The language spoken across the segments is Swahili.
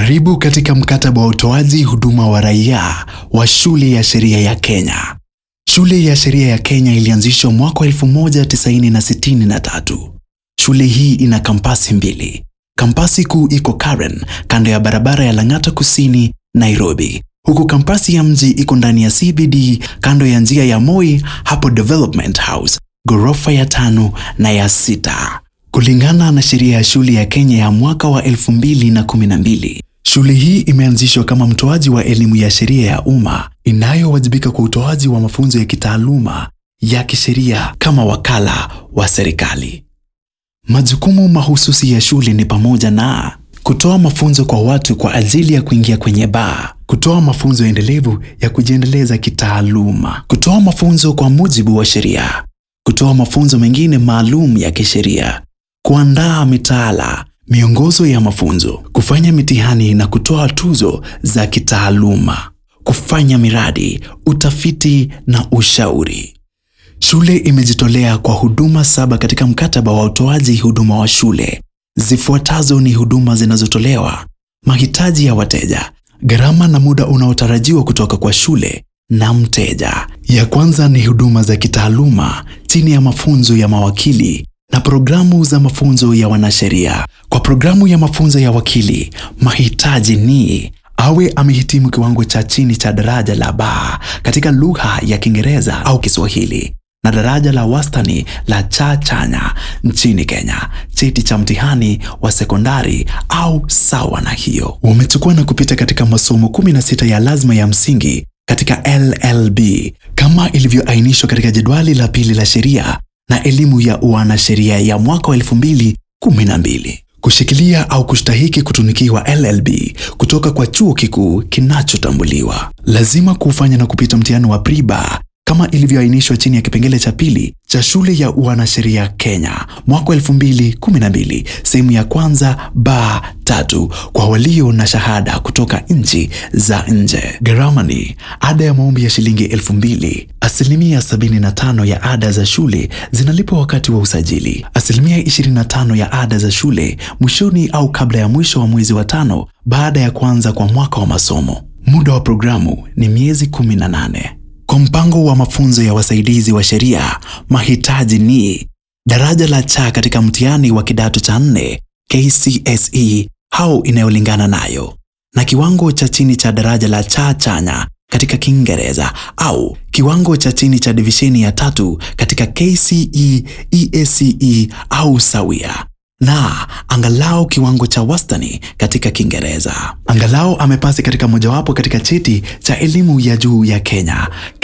Karibu katika mkataba wa utoaji huduma wa raia wa Shule ya Sheria ya Kenya. Shule ya Sheria ya Kenya ilianzishwa mwaka 1963. Shule hii ina kampasi mbili. Kampasi kuu iko Karen, kando ya barabara ya Lang'ata Kusini, Nairobi, huku kampasi ya mji iko ndani ya CBD, kando ya njia ya Moi, hapo Development House, ghorofa ya tano na ya sita. Kulingana na sheria ya shule ya Kenya ya mwaka wa 2012, shule hii imeanzishwa kama mtoaji wa elimu ya sheria ya umma inayowajibika kwa utoaji wa mafunzo ya kitaaluma ya kisheria kama wakala wa serikali. Majukumu mahususi ya shule ni pamoja na kutoa mafunzo kwa watu kwa ajili ya kuingia kwenye baa, kutoa mafunzo endelevu ya kujiendeleza kitaaluma, kutoa mafunzo kwa mujibu wa sheria, kutoa mafunzo mengine maalum ya kisheria, kuandaa mitaala, miongozo ya mafunzo, kufanya mitihani na kutoa tuzo za kitaaluma, kufanya miradi, utafiti na ushauri. Shule imejitolea kwa huduma saba katika mkataba wa utoaji huduma wa shule. Zifuatazo ni huduma zinazotolewa: mahitaji ya wateja, gharama na muda unaotarajiwa kutoka kwa shule na mteja. Ya kwanza ni huduma za kitaaluma chini ya mafunzo ya mawakili na programu za mafunzo ya wanasheria. Kwa programu ya mafunzo ya wakili, mahitaji ni awe amehitimu kiwango cha chini cha daraja la baa katika lugha ya Kiingereza au Kiswahili na daraja la wastani la cha chanya nchini Kenya, cheti cha mtihani wa sekondari au sawa na hiyo. Wamechukua na kupita katika masomo 16 ya lazima ya msingi katika LLB kama ilivyoainishwa katika jedwali la pili la sheria na elimu ya uanasheria ya mwaka wa 2012. Kushikilia au kustahiki kutunikiwa LLB kutoka kwa chuo kikuu kinachotambuliwa, lazima kufanya na kupita mtihani wa pre-bar kama ilivyoainishwa chini ya kipengele cha pili cha shule ya uanasheria Kenya mwaka 2012 sehemu ya kwanza ba tatu kwa walio na shahada kutoka nchi za nje. Gharama ni ada ya maombi ya shilingi elfu mbili. Asilimia 75 ya ada za shule zinalipwa wakati wa usajili. Asilimia 25 ya ada za shule mwishoni au kabla ya mwisho wa mwezi wa tano baada ya kuanza kwa mwaka wa masomo. Muda wa programu ni miezi 18. Kwa mpango wa mafunzo ya wasaidizi wa sheria, mahitaji ni daraja la cha katika mtihani wa kidato cha nne KCSE au inayolingana nayo na kiwango cha chini cha daraja la cha chanya katika Kiingereza au kiwango cha chini cha divisheni ya tatu katika KCE, EACE au sawia na angalau kiwango cha wastani katika Kiingereza. Angalau amepasi katika mojawapo katika cheti cha elimu ya juu ya Kenya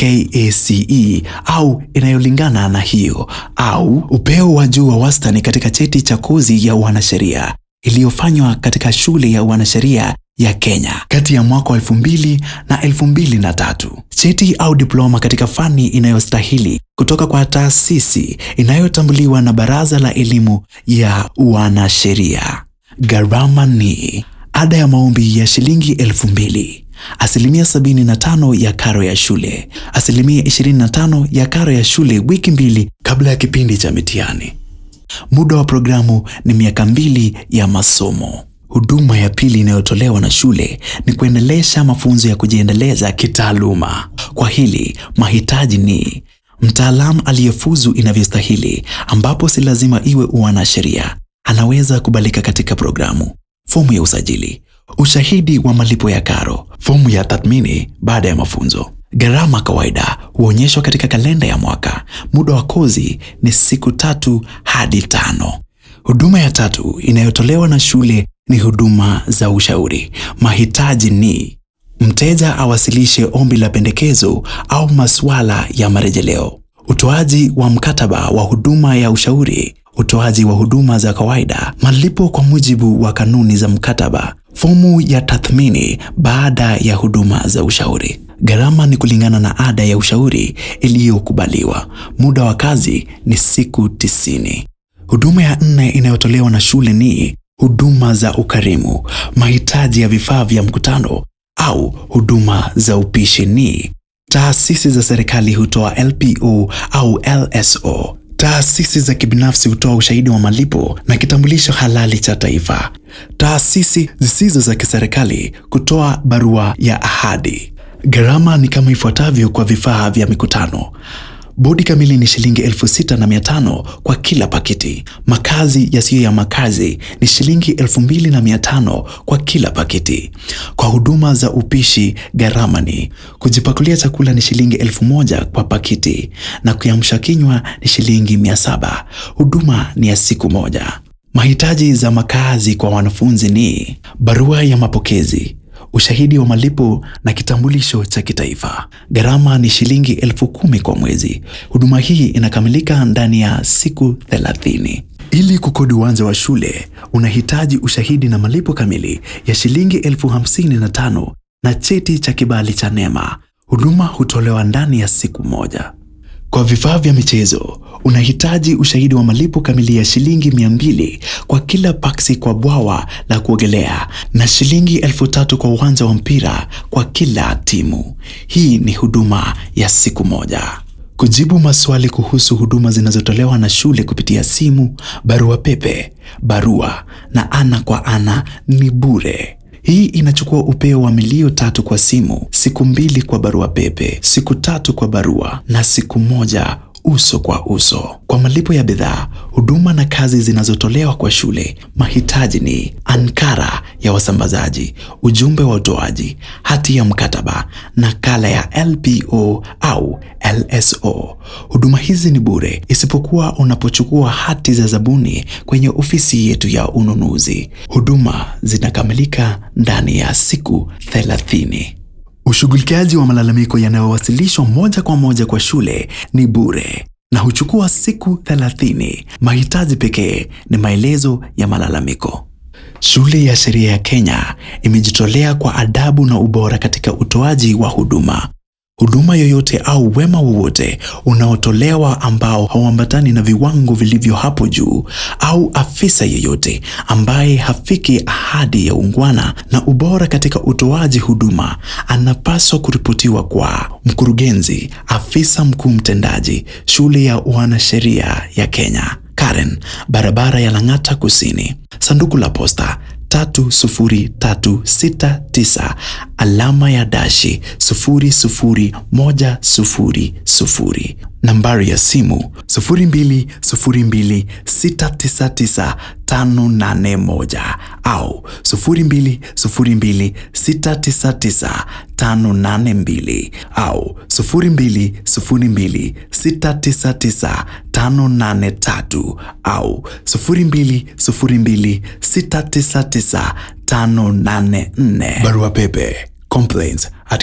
KACE au inayolingana na hiyo, au upeo wa juu wa wastani katika cheti cha kozi ya uanasheria iliyofanywa katika shule ya uanasheria ya Kenya kati ya mwaka wa elfu mbili na elfu mbili na tatu. Cheti au diploma katika fani inayostahili kutoka kwa taasisi inayotambuliwa na Baraza la Elimu ya Uanasheria. Gharama ni ada ya maombi ya shilingi elfu mbili, asilimia 75 ya karo ya shule, asilimia 25 ya karo ya shule wiki mbili kabla ya kipindi cha mitihani. Muda wa programu ni miaka mbili ya masomo. Huduma ya pili inayotolewa na shule ni kuendelesha mafunzo ya kujiendeleza kitaaluma. Kwa hili mahitaji ni mtaalamu aliyefuzu inavyostahili, ambapo si lazima iwe uanasheria, anaweza kubalika katika programu. Fomu ya usajili, ushahidi wa malipo ya karo, fomu ya tathmini baada ya mafunzo. Gharama kawaida huonyeshwa katika kalenda ya mwaka. Muda wa kozi ni siku tatu hadi tano. Huduma ya tatu inayotolewa na shule ni huduma za ushauri. Mahitaji ni mteja awasilishe ombi la pendekezo au masuala ya marejeleo, utoaji wa mkataba wa huduma ya ushauri, utoaji wa huduma za kawaida, malipo kwa mujibu wa kanuni za mkataba, fomu ya tathmini baada ya huduma za ushauri. Gharama ni kulingana na ada ya ushauri iliyokubaliwa. Muda wa kazi ni siku tisini. Huduma ya nne inayotolewa na shule ni huduma za ukarimu. Mahitaji ya vifaa vya mkutano au huduma za upishi ni taasisi za serikali hutoa LPO au LSO. Taasisi za kibinafsi hutoa ushahidi wa malipo na kitambulisho halali cha taifa. Taasisi zisizo za kiserikali kutoa barua ya ahadi. Gharama ni kama ifuatavyo kwa vifaa vya mikutano. Bodi kamili ni shilingi elfu sita na mia tano kwa kila pakiti. Makazi yasiyo ya makazi ni shilingi elfu mbili na mia tano kwa kila pakiti. Kwa huduma za upishi gharama ni kujipakulia chakula ni shilingi elfu moja kwa pakiti na kuamsha kinywa ni shilingi mia saba. Huduma ni ya siku moja. Mahitaji za makazi kwa wanafunzi ni barua ya mapokezi ushahidi wa malipo na kitambulisho cha kitaifa. Gharama ni shilingi elfu kumi kwa mwezi. Huduma hii inakamilika ndani ya siku thelathini. Ili kukodi uwanja wa shule unahitaji ushahidi na malipo kamili ya shilingi elfu hamsini na tano na cheti cha kibali cha NEMA. Huduma hutolewa ndani ya siku moja. Kwa vifaa vya michezo unahitaji ushahidi wa malipo kamili ya shilingi mia mbili kwa kila paksi kwa bwawa la kuogelea na shilingi elfu tatu kwa uwanja wa mpira kwa kila timu. Hii ni huduma ya siku moja. Kujibu maswali kuhusu huduma zinazotolewa na shule kupitia simu, barua pepe, barua na ana kwa ana ni bure. Hii inachukua upeo wa milio tatu kwa simu, siku mbili kwa barua pepe, siku tatu kwa barua na siku moja uso kwa uso. Kwa malipo ya bidhaa, huduma na kazi zinazotolewa kwa shule, mahitaji ni ankara ya wasambazaji, ujumbe wa utoaji, hati ya mkataba, nakala ya LPO au LSO. Huduma hizi ni bure isipokuwa unapochukua hati za zabuni kwenye ofisi yetu ya ununuzi. Huduma zinakamilika ndani ya siku 30. Ushughulikiaji wa malalamiko yanayowasilishwa moja kwa moja kwa shule ni bure na huchukua siku 30. Mahitaji pekee ni maelezo ya malalamiko. Shule ya Sheria ya Kenya imejitolea kwa adabu na ubora katika utoaji wa huduma. Huduma yoyote au wema wowote unaotolewa ambao hauambatani na viwango vilivyo hapo juu au afisa yeyote ambaye hafiki ahadi ya ungwana na ubora katika utoaji huduma anapaswa kuripotiwa kwa mkurugenzi, afisa mkuu mtendaji, shule ya wanasheria ya Kenya, Karen, barabara ya Lang'ata Kusini, sanduku la posta 30369 alama ya dashi 00100. Nambari ya simu 0202699581 au 0202699582 au 0202699583 au 0202699584. Barua pepe complaints at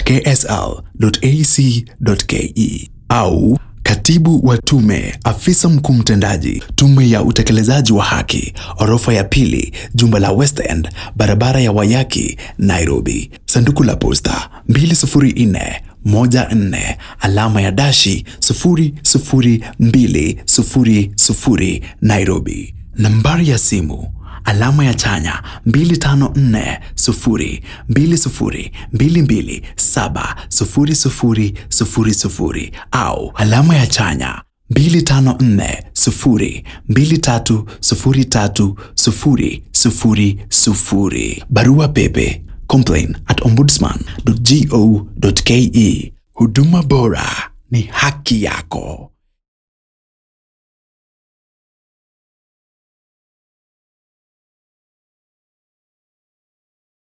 ksl.ac.ke au Katibu wa Tume, afisa mkuu mtendaji, Tume ya Utekelezaji wa Haki, orofa ya pili, jumba la West End, barabara ya Wayaki, Nairobi. Sanduku la posta 20414 alama ya dashi 00200 Nairobi. Nambari ya simu alama ya chanya 254 0 20 22 7 00 00 au alama ya chanya 254 0 23 03 0 00. Barua pepe complain at ombudsman.go.ke. Huduma bora ni haki yako.